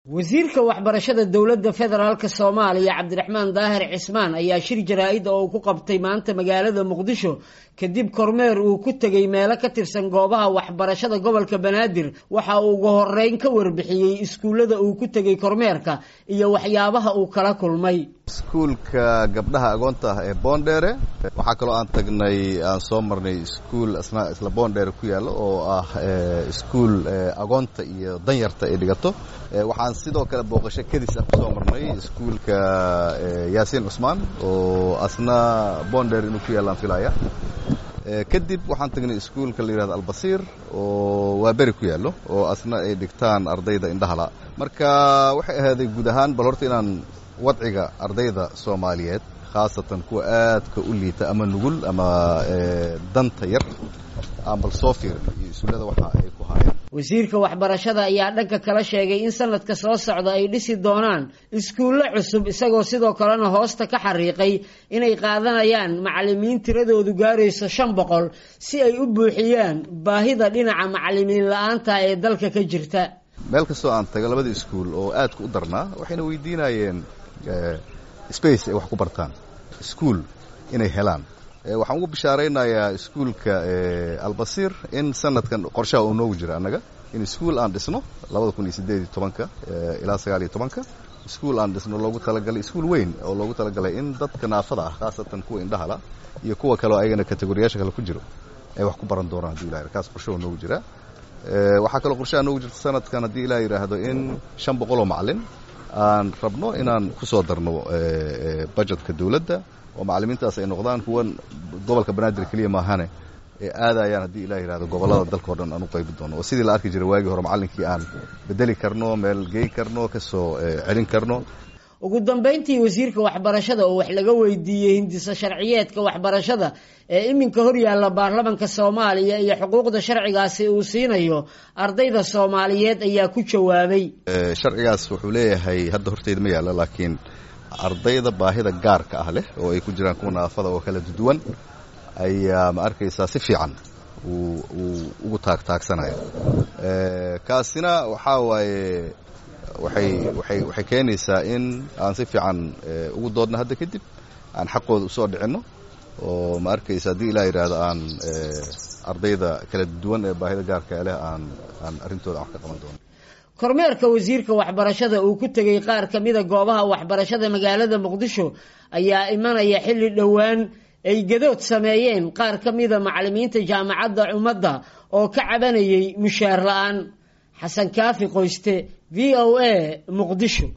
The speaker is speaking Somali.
wasiirka waxbarashada dowladda federaalk soomaaliya cabdiraxmaan daahir cismaan ayaa shir jaraa-id oo uu ku qabtay maanta magaalada muqdisho kadib kormeer uu ku tegey meelo ka tirsan goobaha waxbarashada gobolka banaadir waxa uu ugu horeyn ka warbixiyey iskuullada uu ku tegey kormeerka iyo waxyaabaha uu kala kulmay iskuulka gabdhaha agoonta ah ee boondheere waxaa kaloo aan tagnay aan soo marnay iskuul isna isla boondheere ku yaalla oo ah iskuul agoonta iyo danyarta ay dhigato waxaan sidoo kale booqasho kadis ah kusoo marnay iskuulka yaasiin cusmaan oo asna boondheere inuu ku yaallaan filaya kadib waxaan tagnay iskuulka la yihahdo albasiir oo waa beri ku yaallo oo asna ay dhigtaan ardayda indhahala marka waxay ahaaday guud ahaan bal horta inaan wadciga ardayda soomaaliyeed khaasatan kuwa aadka u liita ama nugul ama danta yar aan bal soo fiirin iyo isuullada waxa ay ku haayaan wasiirka waxbarashada ayaa dhanka kala sheegay in sanadka soo socda ay dhisi doonaan iskuullo cusub isagoo sidoo kalena hoosta ka xariiqay inay qaadanayaan macalimiin tiradoodu gaarayso shan boqol si ay u buuxiyaan baahida dhinaca macalimiin la-aanta ee dalka ka jirta meel kastoo aan taga labada iskuul oo aadka u darnaa waxayna weydiinayeen space ay wax ku bartaan iskuol inay helaan waxaan ugu bishaaraynayaa iskuulka albasiir in sanadkan qorshaha uu noogu jira annaga in iskuol aan dhisno labada kun iyo siddeed iyo tobanka ilaa sagaal iyo tobanka iskuol aan dhisno loogu talagalay iskuol weyn oo loogu talagalay in dadka naafada ah khaasatan kuwa indhahala iyo kuwa kaleo ayagana kategoriyaasha kale ku jiro ay wax ku baran doonaan hadii ilaha kaas qorshaha noogu jira waxaa kaloo qorshaha noogu jirta sanadkan haddii ilaah yidhaahdo in shan boqoloo macalin aan rabno inaan ku soo darno budgetka dawladda oo macalimiintaas ay noqdaan kuwan gobolka banaadir keliya maahane ee aadayaan haddii ilah yidhahdo gobollada dalka o dhan aan u qaybi doono oo sidii la arki jiray waagii hore macallinkii aan bedeli karno meel gey karno ka soo celin karno ugu dambayntii wasiirka waxbarashada oo wax laga weydiiyey hindisa sharciyeedka waxbarashada ee iminka hor yaalla baarlamanka soomaaliya iyo xuquuqda sharcigaasi uu siinayo ardayda soomaaliyeed ayaa ku jawaabay sharcigaas wuxuu leeyahay hadda horteyda ma yaalla laakiin ardayda baahida gaarka ah leh oo ay ku jiraan kuwa naafada oo kala duwan ayaa ma arkaysaa si fiican uu ugu taagtaagsanaya kaasina waxaa waaye waxay waxay waxay keenaysaa in aan si fiican ugu doodno hadda kadib aan xaqooda usoo dhicinno oo ma arkaysa haddii ilaa yidhaahdo aan ardayda kala duwan ee baahida gaarka leh aan aan arrintooda aan wax ka qaban doono kormeerka wasiirka waxbarashada uu ku tegey qaar ka mida goobaha waxbarashada magaalada muqdisho ayaa imanaya xilli dhowaan ay gadood sameeyeen qaar ka mida macalimiinta jaamacadda ummadda oo ka cabanayay mushaar la-aan xasan kaafi qoyste v o a muqdisho